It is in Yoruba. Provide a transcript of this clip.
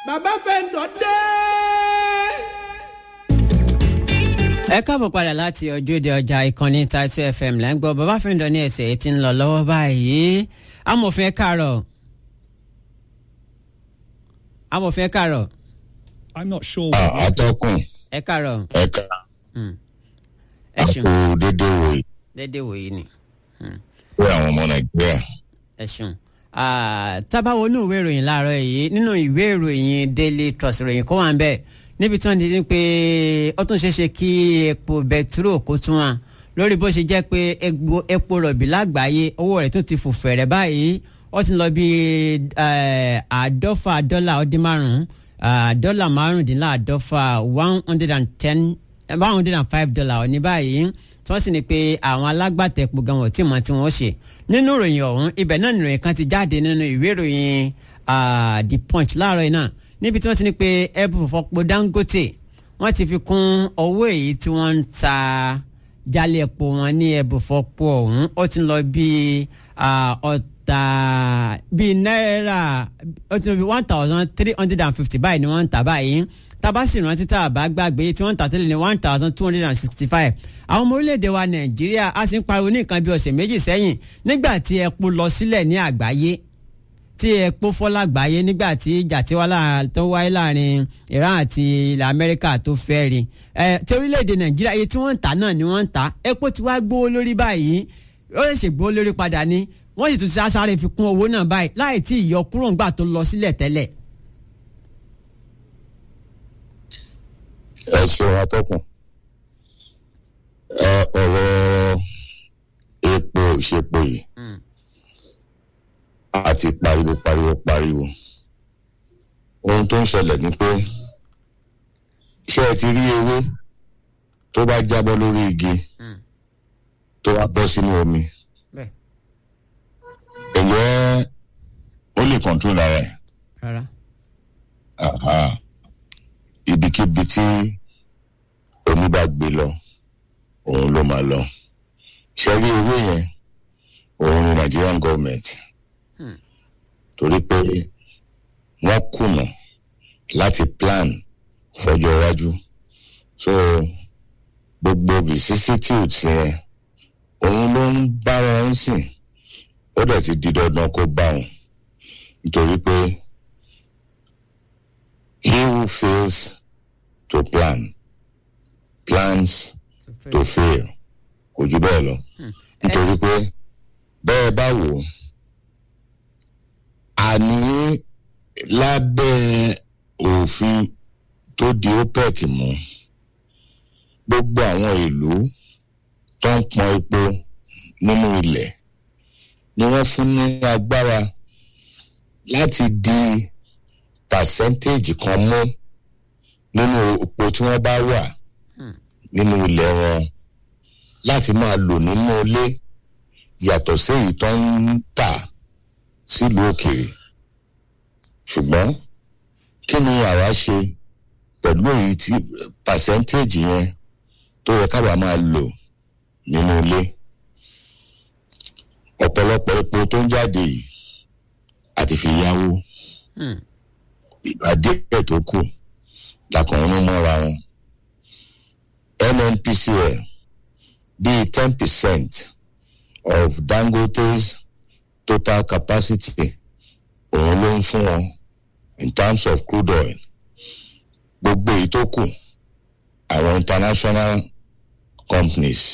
bàbá fẹ́ǹdọ̀ dé. ẹ káàbọ̀ padà láti ojúde ọjà ìkànnì Taitu FM lẹ́ ń gbọ́ bàbá fẹ́ǹdọ̀ ní ẹ̀sẹ̀ èyí tí ń lọ lọ́wọ́ báyìí amòfin ẹ káàárọ̀ amòfin ẹ káàárọ̀ I'm not sure. atọ́kùn ẹ káàárọ̀ ẹ̀ka ẹ ṣeun àpò dédé wòye dédé wòye ni pé àwọn ọmọ nàìjíríà ẹ ṣeun tábàwọ inú ìwé ìròyìn láàárọ̀ yìí nínú ìwé ìròyìn Daily Trust ìròyìn kó wà ń bẹ níbi tí wọ́n ti ní pé ó tún ṣeé ṣe kí epo bẹtiró kó tún wà lórí bó ṣe jẹ́ pé egbò- epo rọ̀bì lágbàáyé owó rẹ̀ tún ti fò fẹ̀rẹ̀ báyìí ó ti lọ bí eh, àádọ́fà dọ́là ó dín márùn-ún ah, dọ́là márùndínláàádọ́fà one hundred and ten one hundred and five dollar ní báyìí tí wọ́n sì ní pé àwọn alágbàtà epo gan wọ́n tí mọ̀ tí wọ́n ṣe nínú ìròyìn ọ̀hún ibẹ̀ náà nìròyìn kan ti jáde nínú ìwé ìròyìn ah, the punch láàárọ̀ yìí náà níbi tí wọ́n ti ní pé ẹbù fọpo Dangote wọ́n ti fi kún owó èyí tí wọ́n ń ta jálẹ̀ epo wọn ní ẹbù fọpo ọ̀hún ó ti ń lọ bíi ah, ọ̀tà bíi náírà ó ti lọ bíi one thousand three hundred and fifty báyìí ni wọ́n ń tà báyìí tabasi rántí tá a bá gbàgbé tí wọ́n ń tà tẹ́lẹ̀ ní one thousand two hundred and sixty five àwọn ọmọ orílẹ̀-èdè wa nàìjíríà a sì ń pariwo ní nǹkan bí ọ̀sẹ̀ méjì sẹ́yìn nígbà tí epo lọ sílẹ̀ ní àgbáyé tí epo fọ́ lágbàáyé nígbà tí ìjà tí wá láà- tó wáyé láàrin Iran àti ilẹ̀ Amẹ́ríkà tó fẹ́ rí ẹ tí orílẹ̀-èdè nàìjíríà iye tí wọ́n ń tà náà ni wọ́n ń tà epo ti wá gbówó lórí báyìí ó lè ṣe gbówó lórí padà ní wọ́n sì tún ti sáré fi kún owó náà báyìí láì tí ìyọkúrò ńgbà tó lọ sílẹ̀ tẹ́lẹ̀ ẹ ṣeun atọ́kùn ẹ ọ̀rọ̀ epo ìṣepo yìí àti pariwo pariwo pariwo ohun tó ń ṣẹlẹ̀ ni pé ṣé ẹ ti rí ewé tó bá jábọ́ lórí igi tó wá bọ́ sínú omi bẹ́ẹ̀ ẹ̀yẹ́ ó lè control ara ẹ̀ rárá Aha. ibikíbi tí omi bá gbé lọ òun ló máa lọ ṣe rí owó yẹn òun ni Nigerian government torí pé wọ́n kùnà láti plan fọjọ́ iwájú so gbogbo vicissitudes yẹn òun ló ń bá wọn sìn ó dẹ̀ ti di dandan kó bá wọn nítorí pé he who fails to plan plans to fail kò jù bẹ́ẹ̀ lọ nítorí pé bẹ́ẹ̀ bá wò ó àní lábẹ́ òfin tó di OPEC mú gbogbo àwọn ìlú tó ń pọn epo nínú ilẹ̀ ni wọ́n fún ní agbára láti di percentage kan mú nínú epo tí wọ́n bá wà nínú ilẹ̀ wọn láti máa lò nínú ilé yàtọ̀ sí èyí tó ń tà sílùú òkèèrè ṣùgbọ́n kí ni àwa ṣe pẹ̀lú èyí tí percentage yẹn tó yẹ káwa máa lò nínú ilé ọ̀pọ̀lọpọ̀ epo tó ń jáde yìí àti fi yáwó ìgbà díẹ̀ tó kù làkànrin mọ́ra wọn NNPCL bíi ten percent of Dangote's total capacity òun ló ń fún wọn in terms of crude oil gbogbo èyí tó kù àwọn international companies